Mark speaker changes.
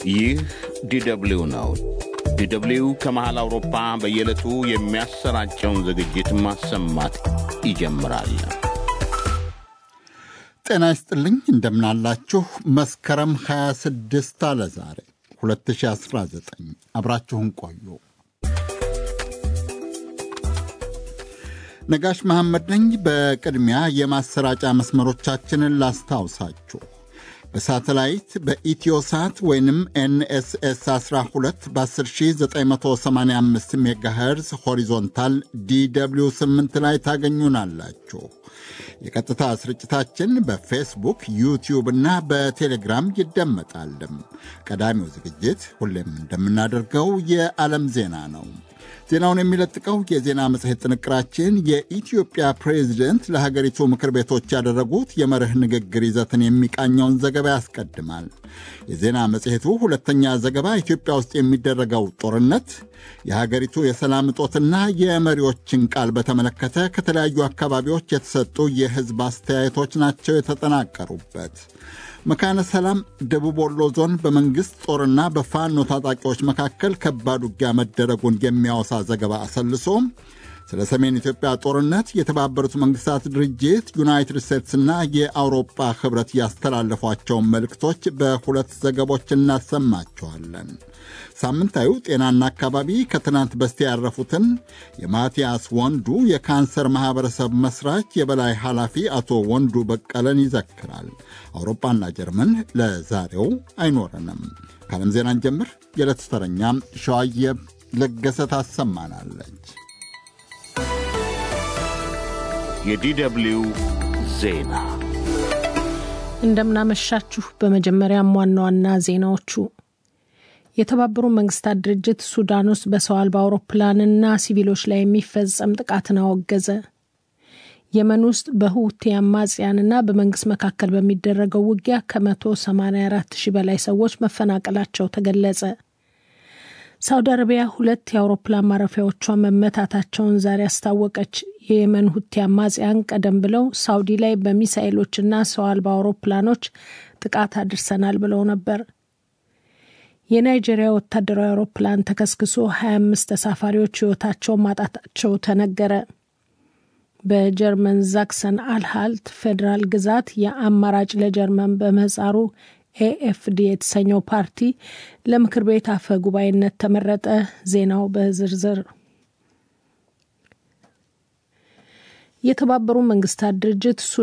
Speaker 1: ይህ ዲደብሊው ነው። ዲደብሊው ከመሃል አውሮፓ በየዕለቱ የሚያሰራጨውን ዝግጅት ማሰማት ይጀምራል።
Speaker 2: ጤና ይስጥልኝ፣ እንደምናላችሁ። መስከረም 26 አለ ዛሬ 2019። አብራችሁን ቆዩ። ነጋሽ መሐመድ ነኝ። በቅድሚያ የማሰራጫ መስመሮቻችንን ላስታውሳችሁ። በሳተላይት በኢትዮሳት ወይንም ኤንኤስኤስ 12 በ10985 ሜጋሄርዝ ሆሪዞንታል ዲw 8 ላይ ታገኙናላችሁ። የቀጥታ ስርጭታችን በፌስቡክ ዩቲዩብ እና በቴሌግራም ይደመጣል። ቀዳሚው ዝግጅት ሁሌም እንደምናደርገው የዓለም ዜና ነው። ዜናውን የሚለጥቀው የዜና መጽሔት ጥንቅራችን የኢትዮጵያ ፕሬዚደንት ለሀገሪቱ ምክር ቤቶች ያደረጉት የመርህ ንግግር ይዘትን የሚቃኘውን ዘገባ ያስቀድማል። የዜና መጽሔቱ ሁለተኛ ዘገባ ኢትዮጵያ ውስጥ የሚደረገው ጦርነት፣ የሀገሪቱ የሰላም እጦትና የመሪዎችን ቃል በተመለከተ ከተለያዩ አካባቢዎች የተሰጡ የሕዝብ አስተያየቶች ናቸው የተጠናቀሩበት። መካነ ሰላም ደቡብ ወሎ ዞን በመንግሥት ጦርና በፋኖ ታጣቂዎች መካከል ከባድ ውጊያ መደረጉን የሚያወሳ ዘገባ አሰልሶ ስለ ሰሜን ኢትዮጵያ ጦርነት የተባበሩት መንግሥታት ድርጅት ዩናይትድ ስቴትስና የአውሮፓ ኅብረት ያስተላለፏቸውን መልእክቶች በሁለት ዘገቦች እናሰማቸዋለን። ሳምንታዊ ጤናና አካባቢ ከትናንት በስቲያ ያረፉትን የማቲያስ ወንዱ የካንሰር ማኅበረሰብ መሥራች የበላይ ኃላፊ አቶ ወንዱ በቀለን ይዘክራል። አውሮፓና ጀርመን ለዛሬው አይኖረንም። ከዓለም ዜናን ጀምር። የዕለቱ ተረኛ ሸዋየብ ለገሰ ታሰማናለች።
Speaker 1: የዲደብሊው ዜና
Speaker 3: እንደምናመሻችሁ። በመጀመሪያም ዋና ዋና ዜናዎቹ የተባበሩ መንግስታት ድርጅት ሱዳን ውስጥ በሰው አልባ አውሮፕላንና ሲቪሎች ላይ የሚፈጸም ጥቃትን አወገዘ። የመን ውስጥ በሁቲ አማጽያንና በመንግስት መካከል በሚደረገው ውጊያ ከ184 ሺህ በላይ ሰዎች መፈናቀላቸው ተገለጸ። ሳውዲ አረቢያ ሁለት የአውሮፕላን ማረፊያዎቿ መመታታቸውን ዛሬ አስታወቀች። የየመን ሁቲ አማጽያን ቀደም ብለው ሳውዲ ላይ በሚሳኤሎችና ሰው አልባ አውሮፕላኖች ጥቃት አድርሰናል ብለው ነበር። የናይጄሪያ ወታደራዊ አውሮፕላን ተከስክሶ 25 ተሳፋሪዎች ሕይወታቸውን ማጣታቸው ተነገረ። በጀርመን ዛክሰን አልሃልት ፌዴራል ግዛት የአማራጭ ለጀርመን በምህጻሩ ኤኤፍዲ የተሰኘው ፓርቲ ለምክር ቤት አፈ ጉባኤነት ተመረጠ። ዜናው በዝርዝር የተባበሩ መንግስታት ድርጅት